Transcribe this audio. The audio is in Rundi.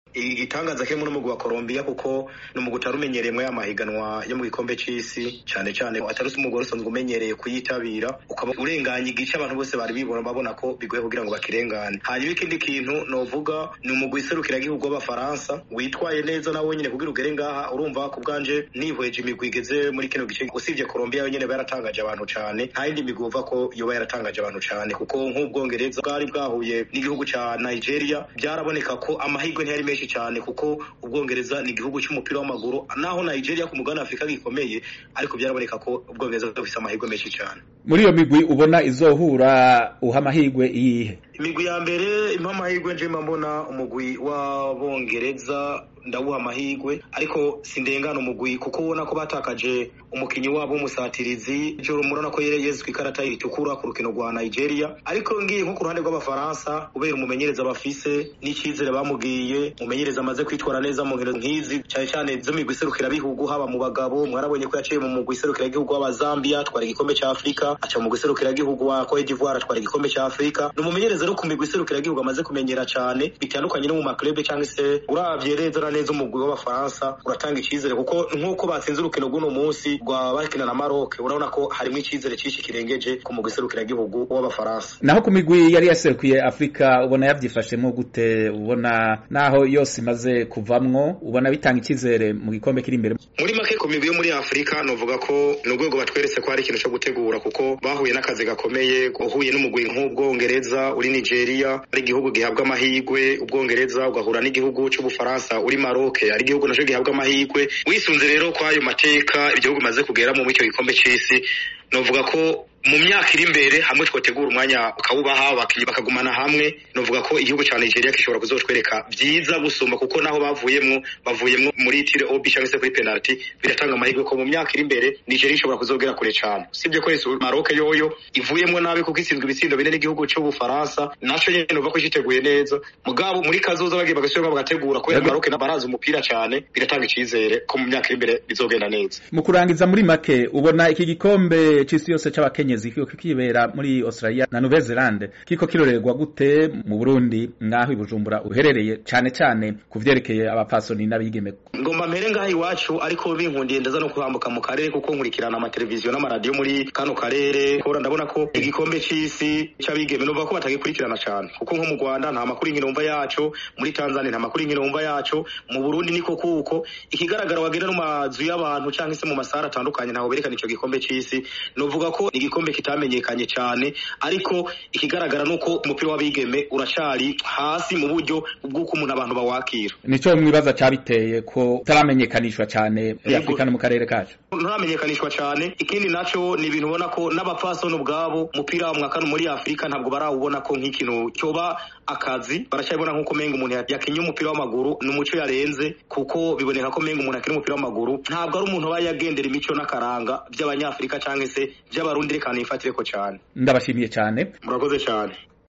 igitangaza kirimo n'umugwi wa Colombia kuko ni umugwi utari umenyereye muri amahiganwa yo mu gikombe c'isi cyane cyane atari umugwi usanzwe umenyereye kuyitabira ukaba urenganya igice abantu bose bari bibona babona ko bigoye kugira ngo bakirengane hanyuma ikindi kintu novuga ni umugwi serukiragihugu w'abafaransa witwaye neza nawe nyine kugira ugere ngaha urumva ku bwanje nihweje imigwi igeze muri kino gice usibye Colombia yonyene yaratangaje abantu cyane nta yindi migwi uva ko yoba yaratangaje abantu cyane kuko nk'ubwongereza bwari bwahuye n'igihugu ca Nigeria byaraboneka ko amahirwe ntiyari menshi cyane kuko ubwongereza ni igihugu cy'umupira w'amaguru naho Nigeria ku mugabane Afurika gikomeye ariko byaraboneka ko ubwongereza bufise amahirwe menshi cyane muri iyo migwi ubona izohura uha amahirwe iyihe imigwi ya mbere impa amahirwe nje mbona umugwi w'abongereza ndawuha amahirwe ariko sindengana umugwi kuko ubona ko batakaje umukinyi wabo w'umusatirizi joro murabona ko yezwe ikarata itukura ku rukino rwa Nigeria ariko ngiye nko ku ruhande rw'abafaransa kubera umumenyereza bafise n'icyizere bamubwiye umumenyereza amaze kwitwara neza mu nkino nk'izi cyane cyane zo migwi iserukira bihugu haba mu bagabo mwarabonye ko yaciye mu mugwi iserukira igihugu w'abazambia atwara igikombe cya Afurika aca mu mugwi iserukira igihugu wa Cote d'Ivoire atwara igikombe cya Afurika ni umumenyereza no ku migwi iserukira igihugu amaze kumenyera cyane bitandukanye no mu maklube cyangwa se uravye neza neza umugwi w'abafaransa uratanga icyizere kuko nk'uko batsinze urukino rw'uno munsi rwa bakina na Maroc urabona ko harimo icyizere cyinshi kirengeje ku mugwi iserukira igihugu w'abafaransa naho ku migwi yari yaserukiye Afrika ubona yavyifashemo gute ubona naho yose imaze kuvamwo ubona bitanga icyizere mu gikombe kiri imbere muri make ku migwi yo muri Afrika novuga ko ni urwego batweretse ko hari ikintu cyo gutegura kuko bahuye n'akazi gakomeye uhuye n'umugwi nk'ubwongereza uri Nigeria ari igihugu gihabwa amahirwe ubwongereza ugahura n'igihugu cy'ubufaransa uri Maroc ari igihugu naco gihabwa amahirwe wisunze rero kwayo mateka igihugu maze kugeramo muri icyo gikombe c'isi novuga ko mu myaka iri imbere hamwe twotegura umwanya ukawubaha abakinnyi bakagumana hamwe novuga ko igihugu cya Nigeria gishobora kuzotwereka byiza gusumba kuko naho bavuyemwo bavuyemwo muri tire obi cyangwa se kuri penalty biratanga amahirwe ko mu myaka iri imbere Nigeria ishobora kuzogera kure cyane usibye ko Maroc yoyo ivuyemwo nabi kuko itsinzwe ibitsindo bine n'igihugu cy'ubufaransa naco nyene novuga ko citeguye neza mugabo muri kazoza bagiye bagasubira bagategura kubera Maroc na barazi umupira cyane biratanga icizere ko mu myaka iri imbere bizogenda neza mu kurangiza muri make ubona iki gikombe c'isi yose c'abakenye abakenyezi kiko kibera muri Australia na Nouvelle Zelande kiko kirorerwa gute mu Burundi ngaho ibujumbura uherereye cyane cyane kuvyerekeye abapasoni n'abigeme ngomba mpere ngaho iwacu ariko binkundiye ndaza no kuhambuka mu karere kuko nkurikirana amateleviziyo n'amaradiyo muri kano karere kora ndabona ko igikombe c'isi c'abigeme numva ko batagikurikirana cyane kuko nko mu Rwanda nta makuru y'inkino yacu muri Tanzania nta makuru y'inkino yacu mu Burundi niko kuko ikigaragara wagenda no mazu y'abantu cyangwa se mu masara atandukanye ntaho berekana ico gikombe c'isi novuga ko igikombe kitamenyekanye cyane ariko ikigaragara nuko umupira w'abigeme uracari hasi mu buryo bw'uko umuntu abantu bawakira nico mwibaza cyabiteye ko utaramenyekanishwa cyane muri Afrika no mu karere kacu nturamenyekanishwa cyane ikindi naco ni ibintu ubona ko n'abapfasoni ubwabo umupira wa mwakano muri Afrika ntabwo barawubona ko nk'ikintu cyoba akazi baracyabona nk'uko menga umuntu yakinye umupira w'amaguru ni umuco yarenze kuko biboneka ko menga umuntu akina umupira w'amaguru ntabwo ari umuntu aba yagendera imico n'akaranga by'abanyafrika cyangwa se by'abarundi reka nifatire ko cyane ndabashimiye cyane murakoze cyane